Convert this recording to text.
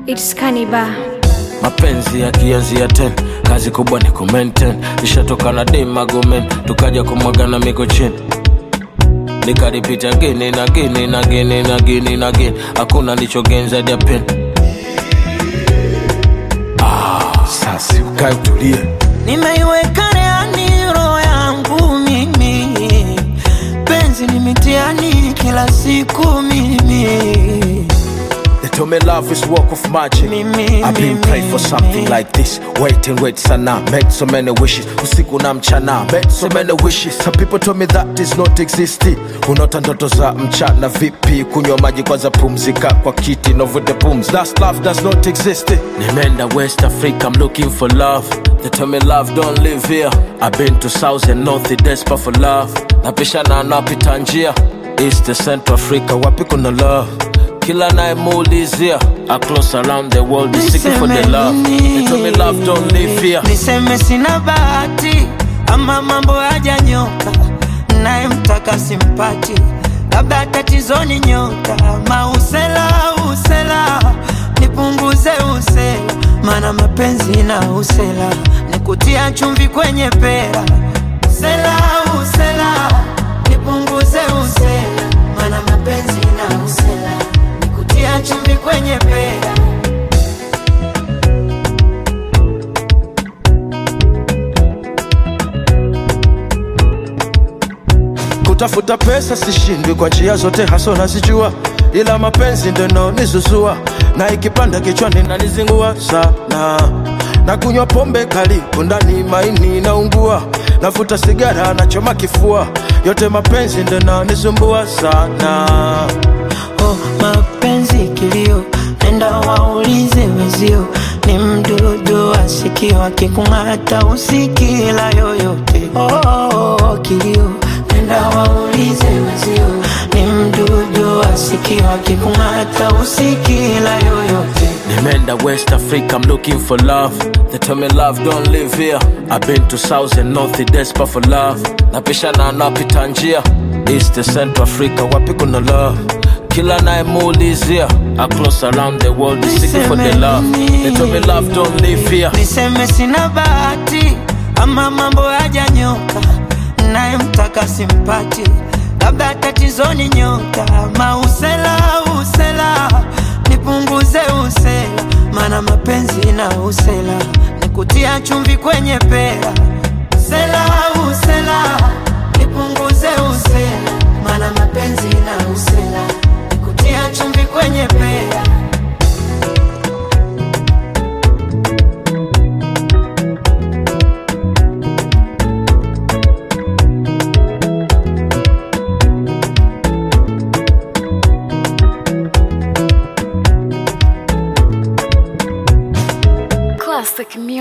It's Kaniba. mapenzi yakianzia ten kazi kubwa ni kumaintain ishatoka na demagomen tukaja kumwagana miko chini nikaripita gini na gini na gini na gini na gini hakuna lichogenza dia pen ah, sasi ukae utulie nimeiweka reani roho yangu mimi penzi ni mitiani kila siku mimi They told me love is work of magic. Mimi, I've been mimi. praying for something like this. Wait and wait sana. Made so many wishes. Usiku na mchana. Made so many wishes. Some people told me that is not existing. Unaota ndoto za mchana vipi? Kunywa maji kwanza pumzika kwa kiti. Novute pums. That's love does not exist. Nimeenda West Africa. I'm looking for love. They told me love don't live here. I've been to South and North. Desperate for love. Napishana napita njia. East to Central Africa. Wapi kuna love? kila nayemuulizia across around the world is seeking for the Niseme love nini? they told me love don't live here niseme sina bahati ama mambo hajanyoka nayemtaka simpati labda tatizoni nyota mausela usela nipunguze usela mana mapenzi na usela nikutia chumvi kwenye pera usela usela nipunguze usela mana mapenzi na usela nikutia chumvi kwenye pera kutafuta pesa sishindwi kwa njia zote haso nazijua ila mapenzi ndo naonizuzua na ikipanda kichwani nanizingua sana na kunywa pombe kali kundani maini naungua navuta sigara nachoma kifua yote mapenzi ndo naonisumbua sana oh, mapenzi kilio, nenda waulize wezio, ni mdudu asikio, akikung'ata usikila yoyote. Oh, oh, oh, kilio, nenda waulize wezio, ni mdudu asikio, akikung'ata usikila yoyote. Nimeenda West Africa, I'm looking for love. They tell me love don't live here. I've been to South and North, desperate for love. Napishana napita njia East to Central Africa, wapi kuna love? Kila nayemuulizia across around the world is seeking for the love. They tell me love don't live here. niseme sina bahati ama mambo hajanyoka nayemtaka simpati labda tatizoni nyota mausela usela nipunguze usela mana mapenzi na usela nikutia chumvi kwenye pera usela usela nipunguze usela mana mapenzi na usela nikutia chumvi kwenye pera Classic music.